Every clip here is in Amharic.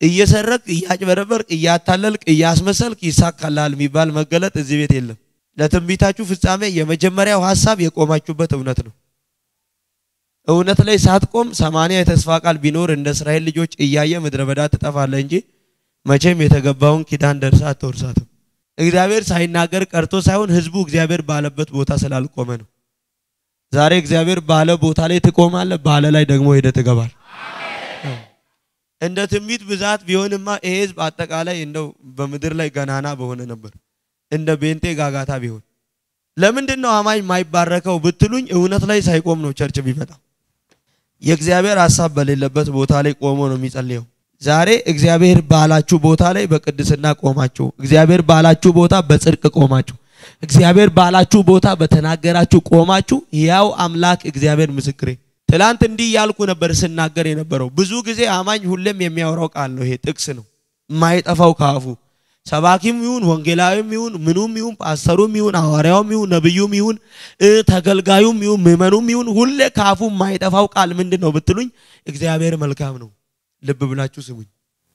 እየሰረቅ እያጭበረበርቅ እያታለልቅ እያስመሰልክ ይሳካላል የሚባል መገለጥ እዚህ ቤት የለም። ለትንቢታችሁ ፍጻሜ የመጀመሪያው ሀሳብ የቆማችሁበት እውነት ነው። እውነት ላይ ሳትቆም ሰማንያ የተስፋ ቃል ቢኖር እንደ እስራኤል ልጆች እያየ ምድረ በዳ ትጠፋለህ እንጂ መቼም የተገባውን ኪዳን ደርሳ አትወርሳትም። እግዚአብሔር ሳይናገር ቀርቶ ሳይሆን ህዝቡ እግዚአብሔር ባለበት ቦታ ስላልቆመ ነው። ዛሬ እግዚአብሔር ባለ ቦታ ላይ ትቆማለህ፣ ባለ ላይ ደግሞ ሄደ ትገባል። እንደ ትንቢት ብዛት ቢሆንማ ይሄ ህዝብ አጠቃላይ እንደው በምድር ላይ ገናና በሆነ ነበር። እንደ ቤንቴ ጋጋታ ቢሆን ለምንድን ነው አማኝ የማይባረከው ብትሉኝ፣ እውነት ላይ ሳይቆም ነው ቸርች ቢመጣ። የእግዚአብሔር ሀሳብ በሌለበት ቦታ ላይ ቆሞ ነው የሚጸልየው። ዛሬ እግዚአብሔር ባላችሁ ቦታ ላይ በቅድስና ቆማችሁ፣ እግዚአብሔር ባላችሁ ቦታ በጽድቅ ቆማችሁ፣ እግዚአብሔር ባላችሁ ቦታ በተናገራችሁ ቆማችሁ፣ ያው አምላክ እግዚአብሔር ምስክሬ። ትላንት እንዲህ ያልኩ ነበር ስናገር የነበረው። ብዙ ጊዜ አማኝ ሁሌም የሚያወራው ቃል ነው። ይሄ ጥቅስ ነው የማይጠፋው ከአፉ ሰባኪም ይሁን ወንጌላዊም ይሁን ምኑም ይሁን ፓስተሩም ይሁን ሐዋርያውም ይሁን ነብዩም ይሁን ተገልጋዩም ይሁን ምዕመኑም ይሁን ሁሌ ካፉ የማይጠፋው ቃል ምንድን ነው ብትሉኝ፣ እግዚአብሔር መልካም ነው። ልብ ብላችሁ ስሙኝ።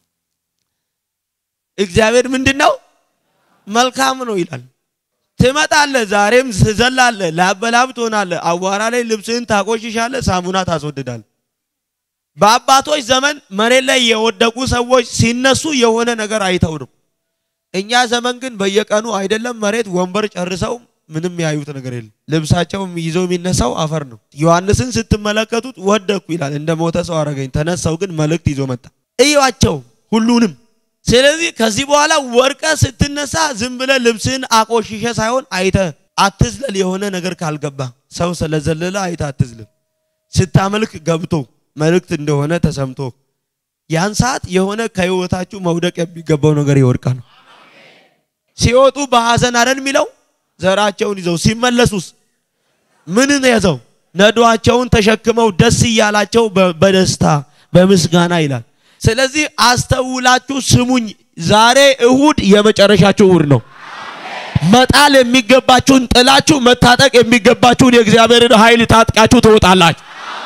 እግዚአብሔር ምንድን ነው? መልካም ነው ይላል። ትመጣለህ፣ ዛሬም ትዘላለህ፣ ላበላብ ትሆናለህ፣ አቧራ ላይ ልብስህን ታቆሽሻለህ፣ ሳሙና ታስወድዳለህ። በአባቶች ዘመን መሬት ላይ የወደቁ ሰዎች ሲነሱ የሆነ ነገር አይተው ነው። እኛ ዘመን ግን በየቀኑ አይደለም መሬት ወንበር ጨርሰው ምንም ያዩት ነገር የለም። ልብሳቸው ይዘው የሚነሳው አፈር ነው። ዮሐንስን ስትመለከቱት ወደኩ ይላል፣ እንደ ሞተ ሰው አረገኝ። ተነሳው ግን መልእክት ይዞ መጣ። እዩዋቸው ሁሉንም። ስለዚህ ከዚህ በኋላ ወርቀ ስትነሳ ዝም ብለ ልብስህን አቆሽሸ ሳይሆን አይተ አትዝለል። የሆነ ነገር ካልገባ ሰው ስለዘለለ አይተ አትዝለል። ስታመልክ ገብቶ መልእክት እንደሆነ ተሰምቶ ያን ሰዓት የሆነ ከህይወታችሁ መውደቅ የሚገባው ነገር ይወድቃል። ሲወጡ በሐዘን አይደል የሚለው ዘራቸውን ይዘው ሲመለሱስ ምንን ይዘው ነዷቸውን ተሸክመው ደስ እያላቸው በደስታ በምስጋና ይላል። ስለዚህ አስተውላችሁ ስሙኝ። ዛሬ እሁድ የመጨረሻችሁ እሁድ ነው። መጣል የሚገባችሁን ጥላችሁ መታጠቅ የሚገባችሁን የእግዚአብሔርን ኃይል ታጥቃችሁ ትወጣላችሁ።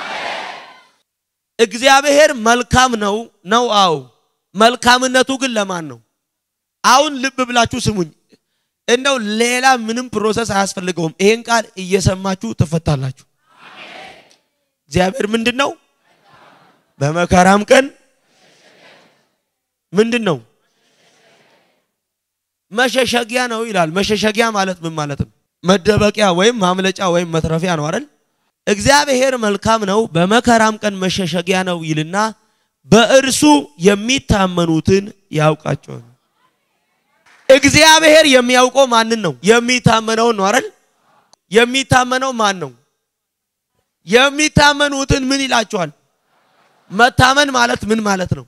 እግዚአብሔር መልካም ነው ነው። አዎ መልካምነቱ ግን ለማን ነው? አሁን ልብ ብላችሁ ስሙኝ። እንደው ሌላ ምንም ፕሮሰስ አያስፈልገውም። ይሄን ቃል እየሰማችሁ ትፈታላችሁ። እግዚአብሔር ምንድን ነው? በመከራም ቀን ምንድን ነው? መሸሸጊያ ነው ይላል። መሸሸጊያ ማለት ምን ማለት ነው? መደበቂያ ወይም ማምለጫ ወይም መትረፊያ ነው አይደል? እግዚአብሔር መልካም ነው፣ በመከራም ቀን መሸሸጊያ ነው ይልና በእርሱ የሚታመኑትን ያውቃቸዋል። እግዚአብሔር የሚያውቀው ማንን ነው? የሚታመነውን ነው አይደል? የሚታመነው ማን ነው? የሚታመኑትን ምን ይላቸዋል? መታመን ማለት ምን ማለት ነው?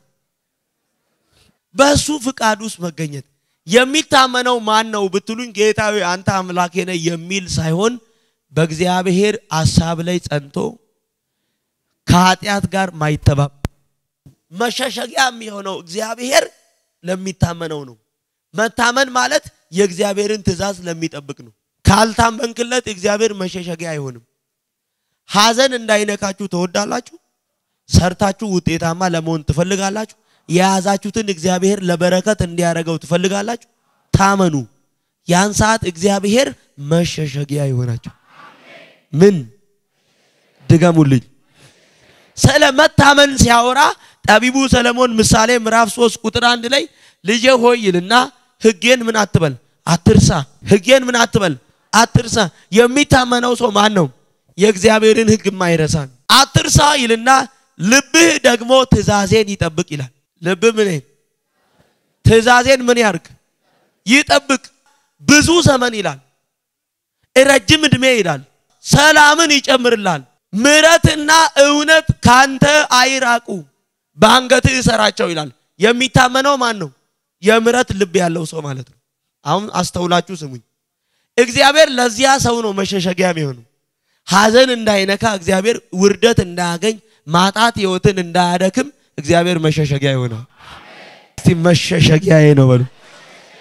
በሱ ፍቃድ ውስጥ መገኘት። የሚታመነው ማን ነው ብትሉኝ፣ ጌታዊ አንተ አምላኬ ነህ የሚል ሳይሆን በእግዚአብሔር ሐሳብ ላይ ጸንቶ ከኃጢአት ጋር ማይተባብ መሸሸጊያ የሚሆነው እግዚአብሔር ለሚታመነው ነው። መታመን ማለት የእግዚአብሔርን ትእዛዝ ለሚጠብቅ ነው። ካልታመንክለት እግዚአብሔር መሸሸጊያ አይሆንም። ሐዘን እንዳይነካችሁ ትወዳላችሁ። ሰርታችሁ ውጤታማ ለመሆን ትፈልጋላችሁ። የያዛችሁትን እግዚአብሔር ለበረከት እንዲያደርገው ትፈልጋላችሁ። ታመኑ። ያን ሰዓት እግዚአብሔር መሸሸጊያ ይሆናችሁ። ምን ድገሙልኝ። ስለ መታመን ሲያወራ ጠቢቡ ሰለሞን ምሳሌ ምዕራፍ 3 ቁጥር አንድ ላይ ልጄ ሆይ ይልና ሕጌን ምን አትበል አትርሳ። ሕጌን ምን አትበል አትርሳ። የሚታመነው ሰው ማን ነው? የእግዚአብሔርን ሕግ የማይረሳ አትርሳ ይልና ልብህ ደግሞ ትእዛዜን ይጠብቅ ይላል። ልብህ ምን ትእዛዜን ምን ያርግ ይጠብቅ። ብዙ ዘመን ይላል፣ ረጅም ዕድሜ ይላል፣ ሰላምን ይጨምርላል። ምሕረትና እውነት ካንተ አይራቁ፣ በአንገትህ እሰራቸው ይላል። የሚታመነው ማን ነው? የምሕረት ልብ ያለው ሰው ማለት ነው። አሁን አስተውላችሁ ስሙኝ። እግዚአብሔር ለዚያ ሰው ነው መሸሸጊያ የሚሆነው። ሐዘን እንዳይነካ እግዚአብሔር ውርደት እንዳያገኝ ማጣት ህይወትን እንዳያደክም እግዚአብሔር መሸሸጊያ ይሆናል። እስቲ መሸሸጊያዬ ነው በሉ።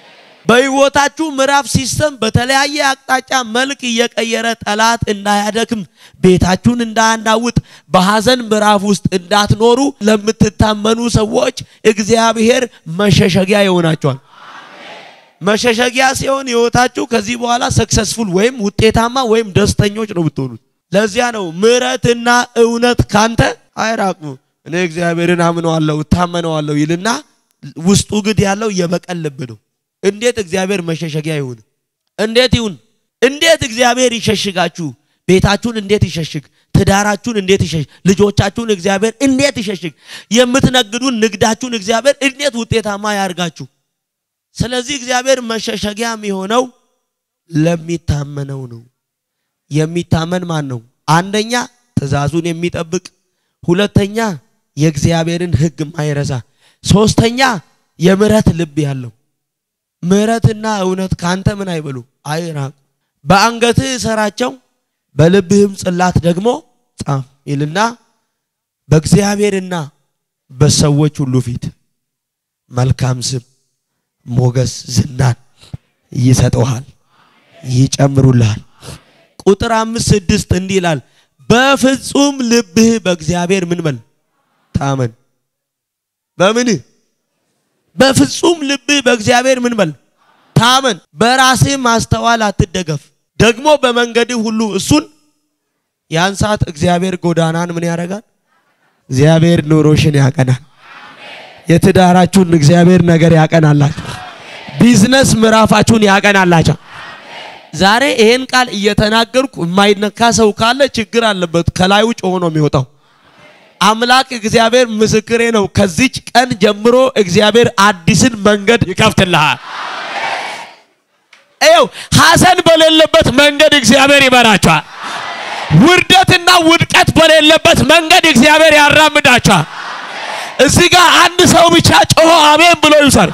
በሕይወታችሁ ምዕራፍ ሲስተም በተለያየ አቅጣጫ መልክ እየቀየረ ጠላት እንዳያደክም ቤታችሁን እንዳያናውጥ በሐዘን ምዕራፍ ውስጥ እንዳትኖሩ ለምትታመኑ ሰዎች እግዚአብሔር መሸሸጊያ ይሆናቸዋል። መሸሸጊያ ሲሆን ሕይወታችሁ ከዚህ በኋላ ሰክሰስፉል ወይም ውጤታማ ወይም ደስተኞች ነው ብትሆኑት። ለዚያ ነው ምሕረትና እውነት ካንተ አይራቁ። እኔ እግዚአብሔርን አምነዋለሁ እታመነዋለሁ ይልና ውስጡ ግድ ያለው የበቀል ልብ ነው። እንዴት እግዚአብሔር መሸሸጊያ ይሁን? እንዴት ይሁን? እንዴት እግዚአብሔር ይሸሽጋችሁ? ቤታችሁን እንዴት ይሸሽግ? ትዳራችሁን እንዴት ይሸሽግ? ልጆቻችሁን እግዚአብሔር እንዴት ይሸሽግ? የምትነግዱን ንግዳችሁን እግዚአብሔር እንዴት ውጤታማ ያርጋችሁ? ስለዚህ እግዚአብሔር መሸሸጊያ የሚሆነው ለሚታመነው ነው። የሚታመን ማን ነው? አንደኛ ትእዛዙን የሚጠብቅ፣ ሁለተኛ የእግዚአብሔርን ሕግ ማይረሳ፣ ሶስተኛ የምሕረት ልብ ያለው ምሕረትና እውነት ካንተ ምን አይበሉ አይራቁ። በአንገትህ እሰራቸው በልብህም ጽላት ደግሞ ጻፍ ይልና በእግዚአብሔርና በሰዎች ሁሉ ፊት መልካም ስም፣ ሞገስ፣ ዝናን ይሰጠዋል፣ ይጨምሩልሃል። ቁጥር አምስት ስድስት እንዲህ ይላል በፍጹም ልብህ በእግዚአብሔር ምን በል ታመን። በምንህ በፍጹም ልብህ በእግዚአብሔር ምን በል ታመን። በራስህ ማስተዋል አትደገፍ። ደግሞ በመንገድህ ሁሉ እሱን ያን ሰዓት እግዚአብሔር ጎዳናን ምን ያደርጋል? እግዚአብሔር ኑሮሽን ያቀናል። የትዳራችሁን እግዚአብሔር ነገር ያቀናላችሁ። ቢዝነስ ምዕራፋችሁን ያቀናላችሁ። ዛሬ ይሄን ቃል እየተናገርኩ የማይነካ ሰው ካለ ችግር አለበት። ከላዩ ጮሆ ነው የሚወጣው። አምላክ እግዚአብሔር ምስክሬ ነው። ከዚች ቀን ጀምሮ እግዚአብሔር አዲስን መንገድ ይከፍትልሃል። ይኸው ሐዘን በሌለበት መንገድ እግዚአብሔር ይመራቸዋል። ውርደትና ውድቀት በሌለበት መንገድ እግዚአብሔር ያራምዳቸዋል። እዚህ ጋር አንድ ሰው ብቻ ጮሆ አሜን ብሎ ይውሰድ።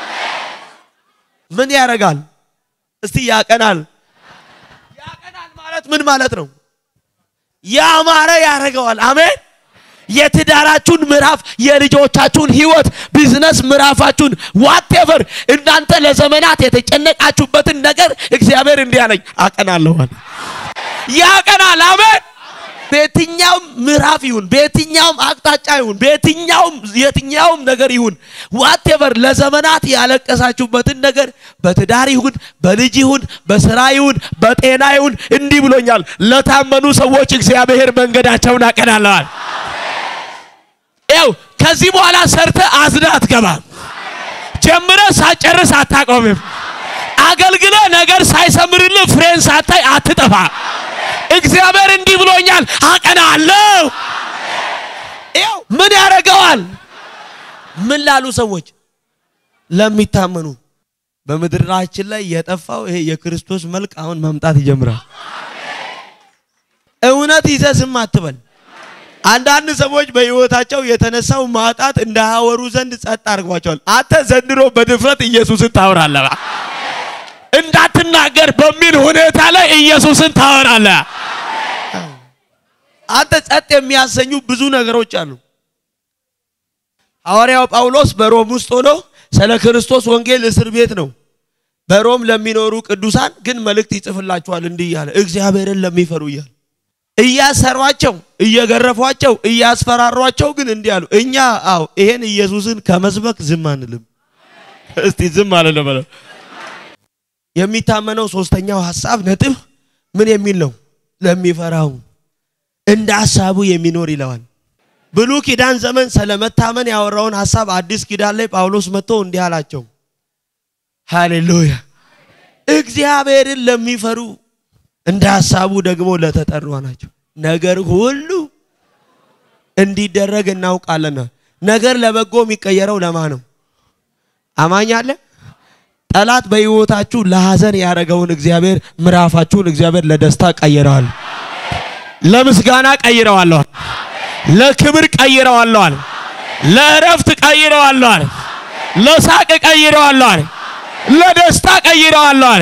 ምን ያደርጋል? እስቲ ያቀናል። ያቀናል ማለት ምን ማለት ነው? ያማረ ያደርገዋል። አሜን የትዳራችሁን ምዕራፍ፣ የልጆቻችሁን ህይወት፣ ቢዝነስ ምዕራፋችሁን ዋቴቨር እናንተ ለዘመናት የተጨነቃችሁበትን ነገር እግዚአብሔር እንዲህ አለኝ አቀናለኋል። ያቀናል። አሜን። በየትኛውም ምዕራፍ ይሁን፣ በየትኛውም አቅጣጫ ይሁን፣ በየትኛውም የትኛውም ነገር ይሁን ዋቴቨር ለዘመናት ያለቀሳችሁበትን ነገር በትዳር ይሁን፣ በልጅ ይሁን፣ በስራ ይሁን፣ በጤና ይሁን እንዲህ ብሎኛል። ለታመኑ ሰዎች እግዚአብሔር መንገዳቸውን አቀናለዋል። ያው ከዚህ በኋላ ሰርተ አዝነ አትገባም። ጀምረ ሳጨርስ አታቆምም። አገልግለ ነገር ሳይሰምርልህ ፍሬን ሳታይ አትጠፋ። እግዚአብሔር እንዲህ ብሎኛል አቀናለሁ። ያው ምን ያደርገዋል? ምን ላሉ ሰዎች ለሚታመኑ በምድራችን ላይ የጠፋው ይሄ የክርስቶስ መልክ አሁን መምጣት ይጀምራል። እውነት ይዘህ ዝም አትበል። አንዳንድ ሰዎች በሕይወታቸው የተነሳው ማጣት እንዳያወሩ ዘንድ ጸጥ አድርጓቸዋል። አንተ ዘንድሮ በድፍረት ኢየሱስን ታወራለህ። እንዳትናገር በሚል ሁኔታ ላይ ኢየሱስን ታወራለህ። አንተ ጸጥ የሚያሰኙ ብዙ ነገሮች አሉ። ሐዋርያው ጳውሎስ በሮም ውስጥ ሆኖ ስለ ክርስቶስ ወንጌል እስር ቤት ነው። በሮም ለሚኖሩ ቅዱሳን ግን መልእክት ይጽፍላቸዋል እንዲህ እያለ እግዚአብሔርን ለሚፈሩ እያለ እያሰሯቸው እየገረፏቸው እያስፈራሯቸው ግን እንዲህ አሉ፣ እኛ አዎ ይሄን ኢየሱስን ከመስበክ ዝም አንልም። እስቲ ዝም አለ በለው። የሚታመነው ሶስተኛው ሐሳብ ነጥብ ምን የሚል ነው? ለሚፈራው እንደ ሐሳቡ የሚኖር ይለዋል። ብሉይ ኪዳን ዘመን ስለመታመን ያወራውን ሐሳብ አዲስ ኪዳን ላይ ጳውሎስ መጥቶ እንዲህ አላቸው። ሃሌሉያ! እግዚአብሔርን ለሚፈሩ እንደ ሐሳቡ ደግሞ ለተጠሩ ናቸው። ነገር ሁሉ እንዲደረግ እናውቃለን። ነገር ለበጎ የሚቀየረው ለማ ነው? አማኝ አለ። ጠላት በሕይወታችሁ ለሐዘን ያደረገውን እግዚአብሔር ምዕራፋችሁን እግዚአብሔር ለደስታ ቀይረዋል። ለምስጋና ቀይረዋለዋል። ለክብር ቀይረዋለዋል። ለእረፍት ቀይረዋለዋል። ለሳቅ ቀይረዋለዋል። ለደስታ ቀይረዋለዋል።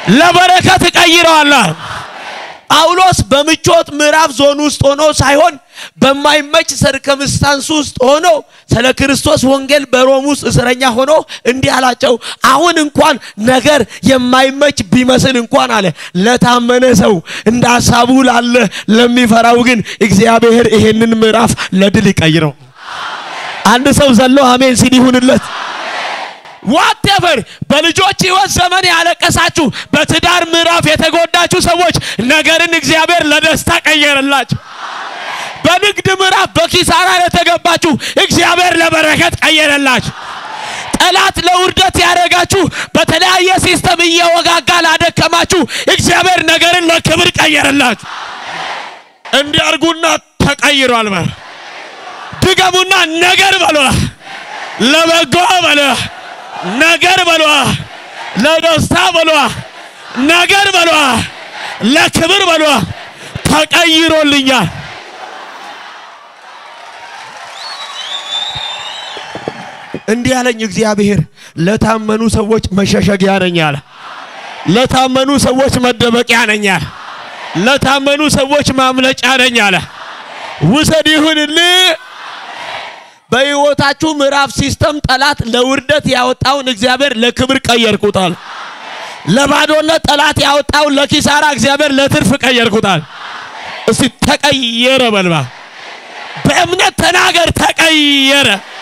ለበረከት ቀይረዋለዋል። ጳውሎስ በምቾት ምዕራፍ ዞን ውስጥ ሆኖ ሳይሆን በማይመች ሰርከምስታንስ ውስጥ ሆኖ ስለ ክርስቶስ ወንጌል በሮም ውስጥ እስረኛ ሆኖ እንዲህ አላቸው። አሁን እንኳን ነገር የማይመች ቢመስል እንኳን አለ ለታመነ ሰው እንደ ሀሳቡ ላለ ለሚፈራው ግን እግዚአብሔር ይሄንን ምዕራፍ ለድል ይቀይረው። አንድ ሰው ዘሎ አሜን ሲል ይሁንለት። ዋቴቨር በልጆች ህይወት ዘመን ያለቀሳችሁ፣ በትዳር ምዕራፍ የተጎዳችሁ ሰዎች ነገርን እግዚአብሔር ለደስታ ቀየረላችሁ። በንግድ ምዕራፍ በኪሳራ ለተገባችሁ እግዚአብሔር ለበረከት ቀየረላችሁ። ጠላት ለውርደት ያደረጋችሁ በተለያየ ሲስተም እየወጋጋ ላደከማችሁ እግዚአብሔር ነገርን ለክብር ቀየረላችሁ። እንዲያርጉና ተቀይሯል። በል ድገሙና ነገር በሏ፣ ለበጎ በሏ፣ ነገር በሏ፣ ለደስታ በሏ፣ ነገር በሏ፣ ለክብር በሏ፣ ተቀይሮልኛል። እንዲህ ያለኝ እግዚአብሔር ለታመኑ ሰዎች መሸሸጊያ ነኝ አለ። ለታመኑ ሰዎች መደበቂያ ነኝ አለ። ለታመኑ ሰዎች ማምለጫ ነኝ አለ። ውሰድ ይሁንልህ። በሕይወታችሁ ምዕራፍ ሲስተም ጠላት ለውርደት ያወጣውን እግዚአብሔር ለክብር ቀየርኩታል። ለባዶነት ጠላት ያወጣውን ለኪሳራ እግዚአብሔር ለትርፍ ቀየርኩታል። እስቲ ተቀየረ በልባ በእምነት ተናገር ተቀየረ።